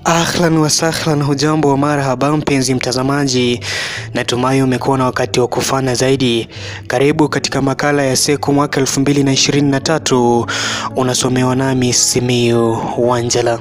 Ahlan wasahlan, hujambo wa marhaba mpenzi mtazamaji, natumai umekuwa na wakati wa kufana zaidi. Karibu katika makala ya Seku mwaka 2023 unasomewa nami Simiyu Wanjala.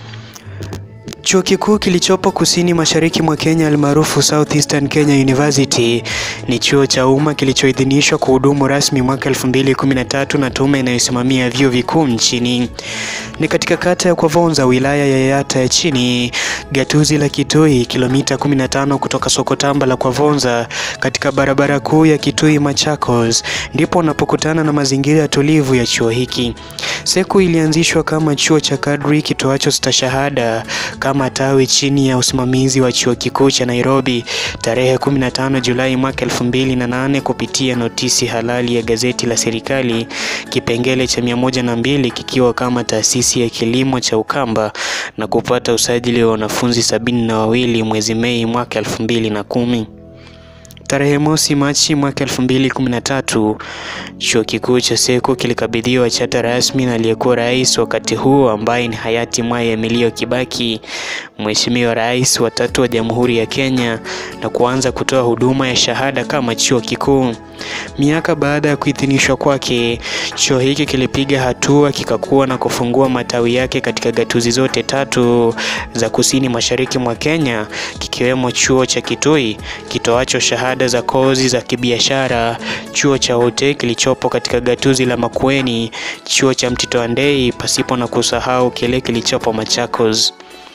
Chuo kikuu kilichopo kusini mashariki mwa Kenya almaarufu Southeastern Kenya University ni chuo cha umma kilichoidhinishwa kuhudumu rasmi mwaka 2013 na tume inayosimamia vyuo vikuu nchini. Ni katika kata ya Kwavonza, wilaya ya Yatta ya chini, gatuzi la Kitui, kilomita 15 kutoka soko tamba la Kwavonza, katika barabara kuu ya Kitui Machakos, ndipo unapokutana na mazingira tulivu ya chuo hiki. Seku ilianzishwa kama chuo cha kadri kitoacho stashahada kama tawi chini ya usimamizi wa chuo kikuu cha Nairobi tarehe 15 Julai mwaka 2008 kupitia notisi halali ya gazeti la serikali kipengele cha 102 kikiwa kama taasisi ya kilimo cha Ukamba na kupata usajili wa wanafunzi sabini na wawili mwezi Mei mwaka 2010. Tarehe mosi Machi mwaka 2013 chuo kikuu cha Seku kilikabidhiwa chata rasmi na aliyekuwa rais wakati huo ambaye ni hayati Mwai Emilio Kibaki, Mheshimiwa Rais wa tatu wa Jamhuri ya Kenya, na kuanza kutoa huduma ya shahada kama chuo kikuu. Miaka baada ya kuidhinishwa kwake, chuo hiki kilipiga hatua kikakuwa na kufungua matawi yake katika gatuzi zote tatu za kusini mashariki mwa Kenya, kikiwemo chuo cha Kitui kitoacho shahada za kozi za kibiashara, chuo cha Ote kilichopo katika gatuzi la Makueni, chuo cha Mtito Andei, pasipo na kusahau kile kilichopo Machakos.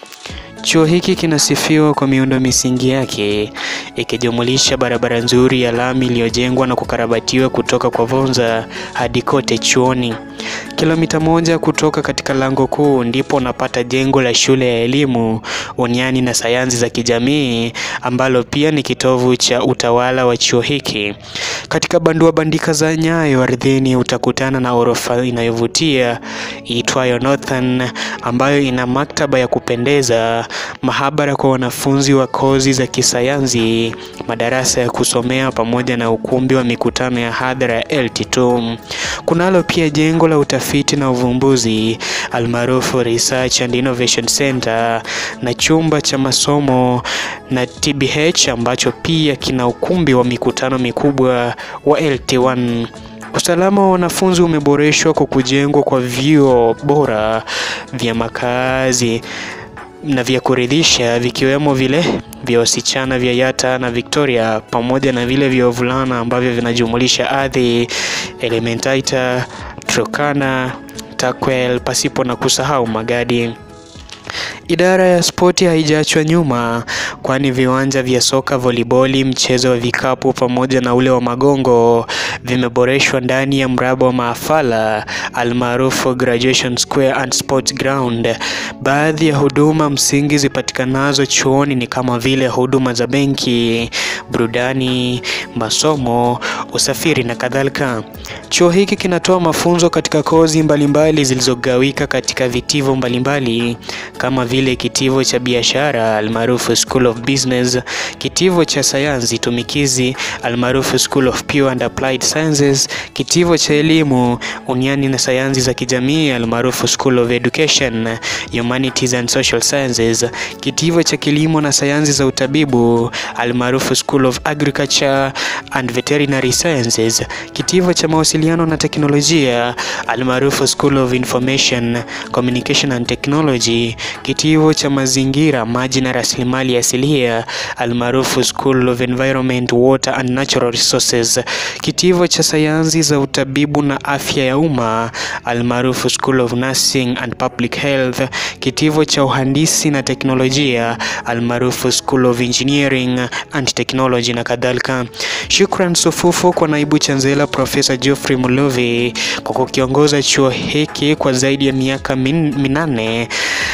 Chuo hiki kinasifiwa kwa miundo misingi yake ikijumulisha barabara nzuri ya lami iliyojengwa na kukarabatiwa kutoka kwa Vonza hadi kote chuoni. Kilomita moja kutoka katika lango kuu ndipo unapata jengo la shule ya elimu, uniani na sayansi za kijamii ambalo pia ni kitovu cha utawala wa chuo hiki. Katika bandua bandika za nyayo ardhini utakutana na orofa inayovutia iitwayo Northern ambayo ina maktaba ya kupendeza, mahabara kwa wanafunzi wa kozi za kisayansi, madarasa ya kusomea pamoja na ukumbi wa mikutano ya hadhara ya LT2. Kunalo pia jengo la utafiti na uvumbuzi almaarufu Research and Innovation Center na chumba cha masomo na TBH ambacho pia kina ukumbi wa mikutano mikubwa wa LT1. Usalama wa wanafunzi umeboreshwa kwa kujengwa kwa vyuo bora vya makazi na vya kuridhisha vikiwemo vile vya wasichana vya Yatta na Victoria pamoja na vile vya wavulana ambavyo vinajumulisha Athi, Elementaita, Turkana, Takwel pasipo na kusahau Magadi. Idara ya spoti haijaachwa nyuma, kwani viwanja vya soka, voliboli, mchezo wa vikapu pamoja na ule wa magongo vimeboreshwa ndani ya mraba wa maafala almaarufu Graduation Square and Sports Ground. Baadhi ya huduma msingi zipatikanazo chuoni ni kama vile huduma za benki, burudani, masomo, usafiri na kadhalika. Chuo hiki kinatoa mafunzo katika kozi mbalimbali zilizogawika katika vitivo mbalimbali kama vile kitivo cha biashara almaarufu School of Business, kitivo cha sayansi tumikizi almaarufu School of Pure and Applied Sciences, kitivo cha elimu uniani na sayansi za kijamii almaarufu School of Education, Humanities and Social Sciences, kitivo cha kilimo na sayansi za utabibu almaarufu School of Agriculture and Veterinary Sciences, kitivo cha mawasiliano na teknolojia almaarufu School of Information, Communication and Technology, kitivo cha mazingira, maji na rasilimali asilia almaarufu School of Environment, Water and Natural Resources, kitivo cha sayansi za utabibu na afya ya umma almaarufu School of Nursing and Public Health, kitivo cha uhandisi na teknolojia almaarufu School of Engineering and Technology na kadhalika. Shukran sufufu kwa naibu chancellor Profesa Geoffrey Muluvi kwa kukiongoza chuo hiki kwa zaidi ya miaka min, minane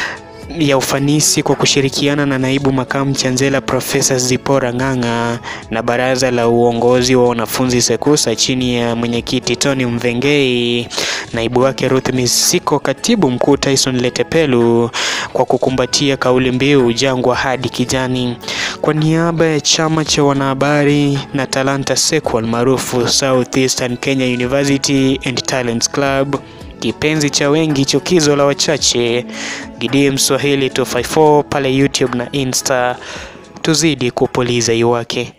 ya ufanisi kwa kushirikiana na naibu makamu chancellor Profesa Zipora Ng'ang'a na baraza la uongozi wa wanafunzi SEKUSA chini ya mwenyekiti Tony Mvengei, naibu wake Ruth Misiko, katibu mkuu Tyson Letepelu kwa kukumbatia kauli mbiu jangwa hadi kijani. Kwa niaba ya chama cha wanahabari na talanta SEKU almaarufu Southeastern Kenya University and Talents Club kipenzi cha wengi, chukizo la wachache. Gideon Swahili 254 pale YouTube na Insta, tuzidi kupuliza iwake.